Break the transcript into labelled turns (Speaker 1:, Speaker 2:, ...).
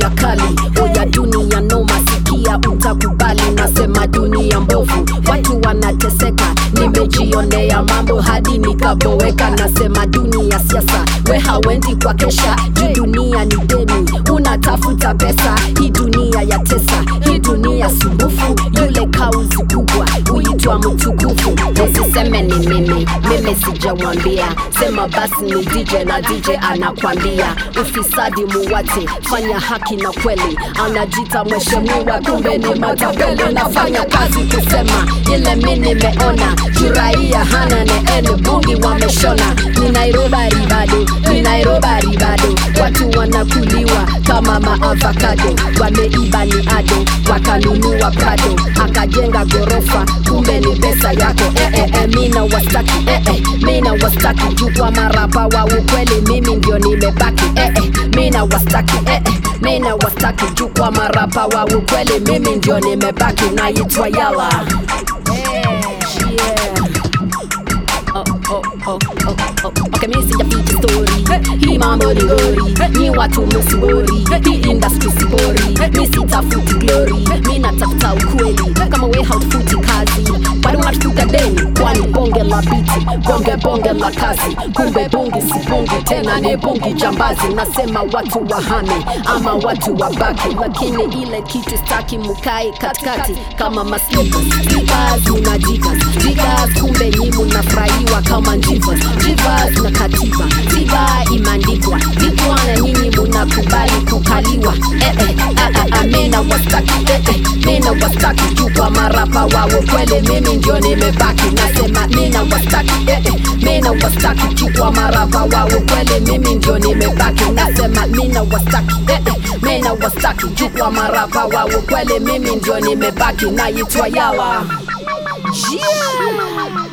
Speaker 1: dunia kali oya dunia noma sikia utakubali nasema dunia mbovu watu wanateseka nimejionea mambo hadi nikaboweka nasema dunia siasa we hawendi kwa kesha juu dunia ni deni unatafuta pesa hii dunia ya tesa hii dunia sumbufu yule kauzi kubwa huitwa mtukufu usiseme ni mimi mimi sijawambia sema basi ni dj na dj anakwambia ufisadi muwate fanya haki na kweli anajita mheshimiwa kumbe ni matapele nafanya kazi kusema ile mi nimeona juraia hana neene bungi wameshona ni nairobari bado ni nairobari bado watu wanakuliwa kama maavakado wameiba ni ado wakanunua prado akajenga gorofa kumbe ni pesa yako eh, eh, eh, mina wastaki eh, eh, mina wastaki juu kwa marapa wa ukweli mimi ndio nimebaki eh, eh, mina wastaki eh, eh, mina wastaki juu kwa marapa wa ukweli mimi ndio nimebaki naitwa yala yeah. Oh, oh, oh, oh, oh. Okay, mi sijaficha story hii mambo ni gori ni watu msibori hii industry sibori mi sitafuti glory mi natafuta ukweli kama we hautafuti kazi bado unatafuta deni kwani bonge la biti bonge bonge la kazi kumbe bungi si bungi tena ni bungi jambazi nasema watu wahame ama watu wabaki lakini ile kitu staki mukae katikati kama maslipas slipas una jigas jigas kumbe nyi munafurahiwa kama njivas jivas na katiba tiba imeandikwa dikwa na nyinyi munakubali kukaliwa eh, eh, ah, ah, ah, mina wastaki eh, eh, mina wastaki juu kwa marapa wao kweli mimi ndio nimebaki nasema mina wastaki eh, eh, mina wastaki juu kwa marapa wao kweli mimi ndio nimebaki nasema mina wastaki eh, eh, mina wastaki juu kwa marapa wao kweli mimi ndio nimebaki naitwa yawa yeah.